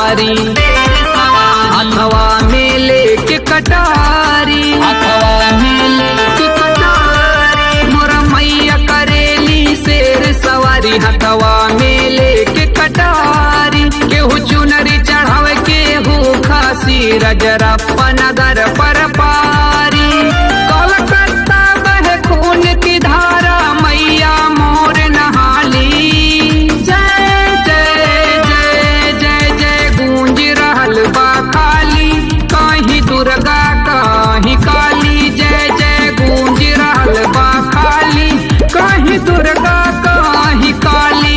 सवारी अथवा में लेके कटारी अथवा में लेके कटारी मोरा मैया करेली शेर सवारी हथवा में लेके कटारी केहू चुनरी चढ़ावे केहू खासी रजरप्पा नगर पर पारी कलकत्ता बह खून की धारा मैया मोर नहाली जय जय जय जय जय गूंज रहल बा काली कहीं दुर्गा कहीं काली जय जय गूंज रहल बा काली कहीं दुर्गा कहीं काली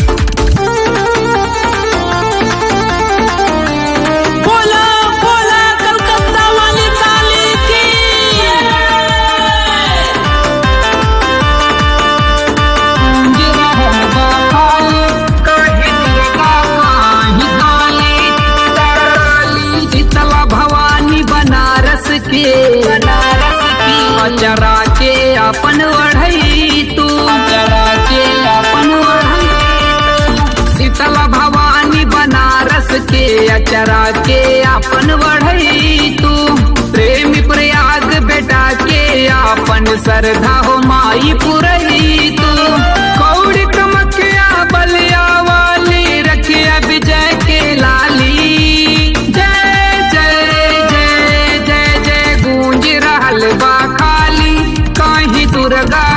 बोला बोला कलकत्ता वाली काली की गूंज रहल बा काली कहीं दुर्गा कहीं काली काली शीतला भवानी बनारस के बनारस की अचरा के अपन बढ़ई तू अचरा के अपन बढ़ई शीतला भवानी बनारस के अचरा के अपन बढ़ई तू प्रेमी प्रयाग बेटा के अपन श्रद्धा हो माई पुरई तू कौड़ी कमकिया बलिया वाली रखिया विजय के लाली जय जय जय जय जय गूंज रहल बा खाली कहीं दुर्गा